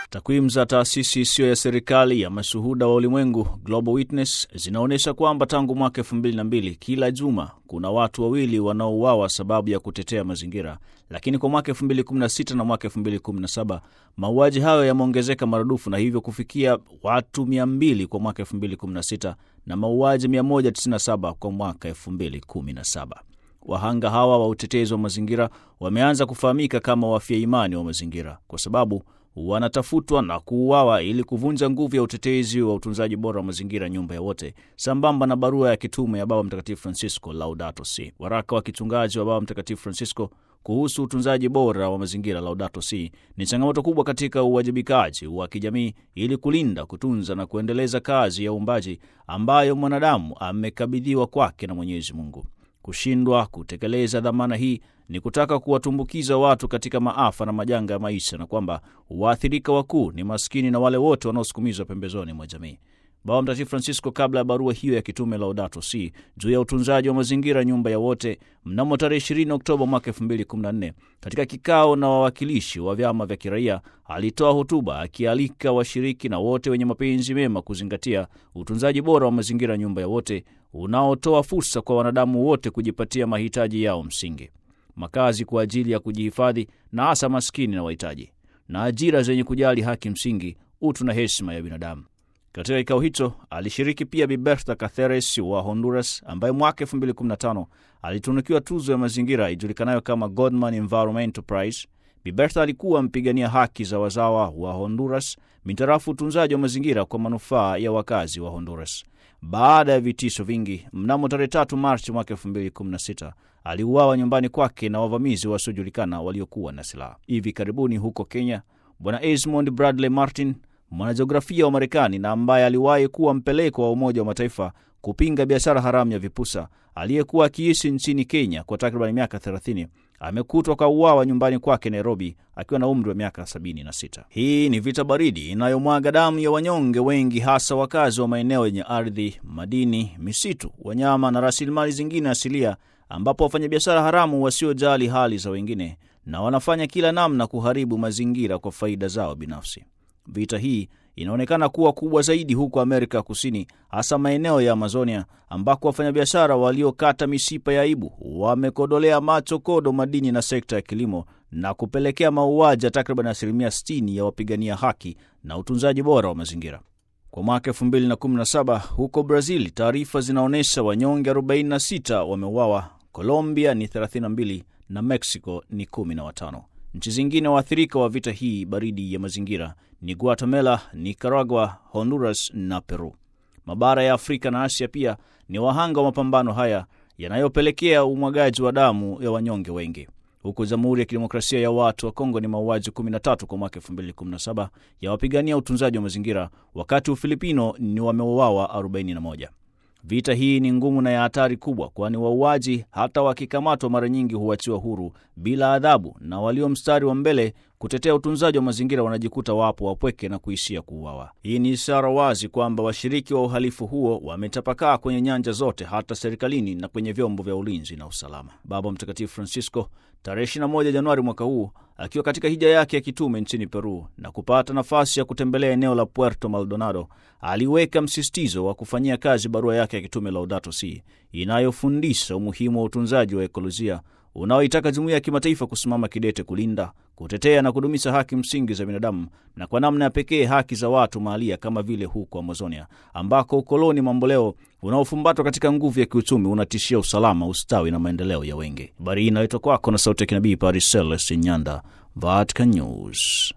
Takwimu za taasisi isiyo ya serikali ya mashuhuda wa ulimwengu Global Witness zinaonyesha kwamba tangu mwaka elfu mbili na mbili kila juma kuna watu wawili wanaouawa sababu ya kutetea mazingira, lakini kwa mwaka elfu mbili kumi na sita na mwaka elfu mbili kumi na saba mauaji hayo yameongezeka maradufu na hivyo kufikia watu mia mbili kwa mwaka elfu mbili kumi na sita na mauaji 197 kwa mwaka 2017. Wahanga hawa wa utetezi wa mazingira wameanza kufahamika kama wafia imani wa mazingira kwa sababu wanatafutwa na kuuawa ili kuvunja nguvu ya utetezi wa utunzaji bora wa mazingira, nyumba ya wote, sambamba na barua ya kitume ya Baba Mtakatifu Francisco Laudato Si. Waraka wa kichungaji wa Baba Mtakatifu Francisco kuhusu utunzaji bora wa mazingira Laudato Si ni changamoto kubwa katika uwajibikaji wa kijamii ili kulinda, kutunza na kuendeleza kazi ya uumbaji ambayo mwanadamu amekabidhiwa kwake na Mwenyezi Mungu. Kushindwa kutekeleza dhamana hii ni kutaka kuwatumbukiza watu katika maafa na majanga ya maisha, na kwamba waathirika wakuu ni maskini na wale wote wanaosukumizwa pembezoni mwa jamii. Baba Mtakatifu Francisco, kabla ya barua hiyo ya kitume Laudato Si juu ya utunzaji wa mazingira, nyumba ya wote, mnamo tarehe 20 Oktoba mwaka 2014 katika kikao na wawakilishi wa vyama vya kiraia, alitoa hotuba akialika washiriki na wote wenye mapenzi mema kuzingatia utunzaji bora wa mazingira, nyumba ya wote, unaotoa fursa kwa wanadamu wote kujipatia mahitaji yao msingi makazi kwa ajili ya kujihifadhi na hasa maskini na wahitaji, na ajira zenye kujali haki msingi, utu na heshima ya binadamu. Katika kikao hicho alishiriki pia Bi Bertha Cáceres wa Honduras, ambaye mwaka 2015 alitunukiwa tuzo ya mazingira ijulikanayo kama Godman Environmental Prize. Bi Bertha alikuwa mpigania haki za wazawa wa Honduras mitarafu utunzaji wa mazingira kwa manufaa ya wakazi wa Honduras. Baada ya vitisho vingi, mnamo tarehe 3 Machi mwaka 2016 aliuawa nyumbani kwake na wavamizi wasiojulikana waliokuwa na silaha. Hivi karibuni huko Kenya, Bwana Esmond Bradley Martin, mwanajiografia wa Marekani na ambaye aliwahi kuwa mpeleko wa Umoja wa Mataifa kupinga biashara haramu ya vipusa, aliyekuwa akiishi nchini Kenya kwa takriban miaka 30 amekutwa kauawa nyumbani kwake Nairobi akiwa na umri wa miaka 76. Hii ni vita baridi inayomwaga damu ya wanyonge wengi, hasa wakazi wa maeneo yenye ardhi, madini, misitu, wanyama na rasilimali zingine asilia, ambapo wafanyabiashara haramu wasiojali hali za wengine na wanafanya kila namna kuharibu mazingira kwa faida zao binafsi. Vita hii inaonekana kuwa kubwa zaidi huko Amerika Kusini, hasa maeneo ya Amazonia ambako wafanyabiashara waliokata mishipa ya aibu wamekodolea macho kodo madini na sekta ya kilimo na kupelekea mauaji ya takriban asilimia 60 ya wapigania haki na utunzaji bora wa mazingira. Kwa mwaka 2017 huko Brazil, taarifa zinaonyesha wanyonge 46 wameuawa, Colombia ni 32 na Mexico ni 15. Nchi zingine waathirika wa vita hii baridi ya mazingira ni Guatemala, Nicaragua, Honduras na Peru. Mabara ya Afrika na Asia pia ni wahanga wa mapambano haya yanayopelekea umwagaji wa damu ya wanyonge wengi. Huku Jamhuri ya Kidemokrasia ya Watu wa Kongo ni mauaji 13 kwa mwaka 2017 ya wapigania utunzaji wa mazingira, wakati Ufilipino ni wameuawa 41. Vita hii ni ngumu na ya hatari kubwa, kwani wauaji hata wakikamatwa mara nyingi huachiwa huru bila adhabu, na walio mstari wa mbele kutetea utunzaji wa mazingira wanajikuta wapo wapweke na kuishia kuuawa. Hii ni ishara wazi kwamba washiriki wa uhalifu huo wametapakaa kwenye nyanja zote, hata serikalini na kwenye vyombo vya ulinzi na usalama. Baba Mtakatifu Francisco tarehe 21 Januari mwaka huu akiwa katika hija yake ya kitume nchini Peru na kupata nafasi ya kutembelea eneo la Puerto Maldonado, aliweka msisitizo wa kufanyia kazi barua yake ya kitume Laudato Si inayofundisha umuhimu wa utunzaji wa ekolojia unaoitaka jumuiya ya kimataifa kusimama kidete kulinda, kutetea na kudumisha haki msingi za binadamu na kwa namna ya pekee haki za watu mahalia kama vile huko Amazonia ambako ukoloni mamboleo unaofumbatwa katika nguvu ya kiuchumi unatishia usalama, ustawi na maendeleo ya wengi. Habari hii inaletwa kwako na sauti ya kinabii Paris Celestin Nyanda, Vatican News.